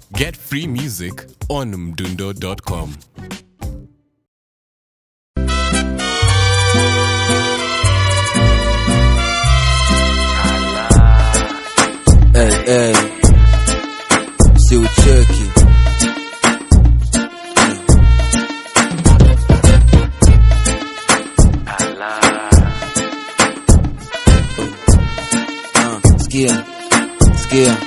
Get free music on mdundo.com. Hey, hey. Si ucheki Ah, sikia sikia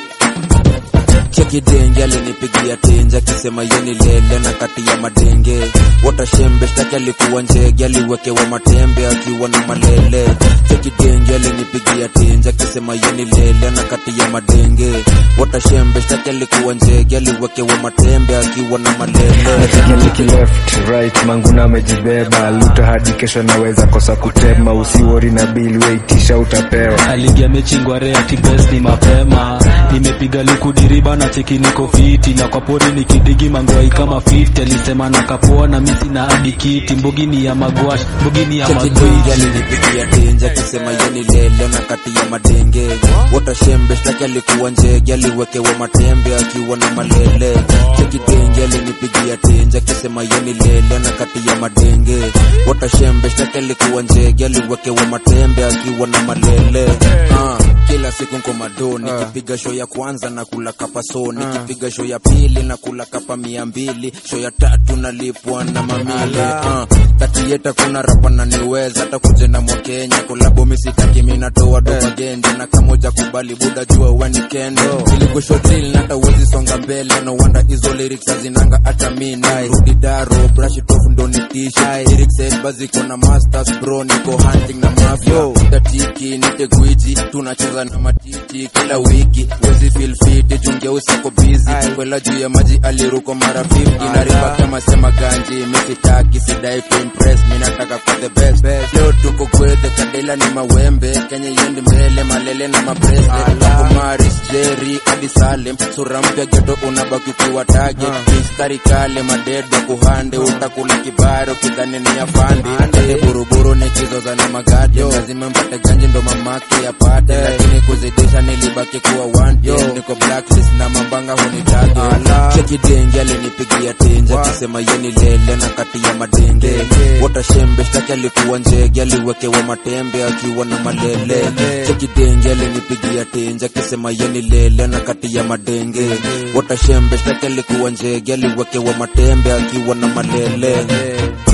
cheki denge alinipigia tenje akisema yeni lele na kati ya madenge watashembe shtaki alikuwa njege aliwekewa matembe akiwa na malele cheki denge alinipigia tenje akisema yeni lele na kati ya madenge watashembe shtaki alikuwa njege aliwekewa matembe akiwa na malele Natikiliki left right manguna amejibeba luta hadi kesho naweza kosa kutema usiwori na bili weitisha utapewa aligia mechi ngware ati best ni mapema nimepiga likudiriba na cheki niko fiti na kwa pori nikidigi mangwai kama 50 alisema na kapoa na misi na hadi kiti mbugini ya magwash mbugini ya cheki denge magwash alinipigia tenje akisema yeni lele na kati ya madenge watashembe shtaki alikuwa njege aliwekewa matembe akiwa na malele cheki denge alinipigia tenje akisema yeni lele na kati ya madenge watashembe shtaki alikuwa njege aliwekewa matembe akiwa na malele ah, kila siku nko madoni nikipiga show ya kwanza na kula kapa so nikipiga show ya pili na kula kapa mia mbili show ya tatu nalipwa na mamile ah, kati yeta kuna rapa na niweza hata kujenda mwa Kenya kolabo misitaki mimi natoa doba genje na kamoja kubali buda jua wani kendo iligusho drill na hata uwezi songa mbele no wonder hizo lyrics hazinanga hata mimi rudi daro brush it off ndo nitishe lyrics set baziko na masters bro niko hunting na mafia tatiki nite gwiji tunacheza na matiti kila wiki wezi feel fit chungia usako busy kwela juu ya maji aliruko mara 50 na riba kama sema ganji misitaki sidai kuimpress mimi nataka kwa the best leo tuko kwethe kadela ni mawembe kenya yendi mbele malele na mabrese Hapo maris jerry hadi salem sura mpya geto unabaki ukiwa tage mistari kale madedo kuhande utakula kibaro kidhani ni afande Ande buruburu nikizoza na magadi lazima mpate ganji ndo mamake yapate lakini kuzidisha nilibaki kuwa wanted niko blacklist na mambanga hunitage cheki denge alinipigia tenje akisema yeni lele na kati ya madenge watashembe shtaki alikuwa njege aliwekewa matembe akiwa na malele cheki denge alinipigia tenje akisema yeni lele na kati ya madenge watashembe shtaki alikuwa njege aliwekewa matembe akiwa na malele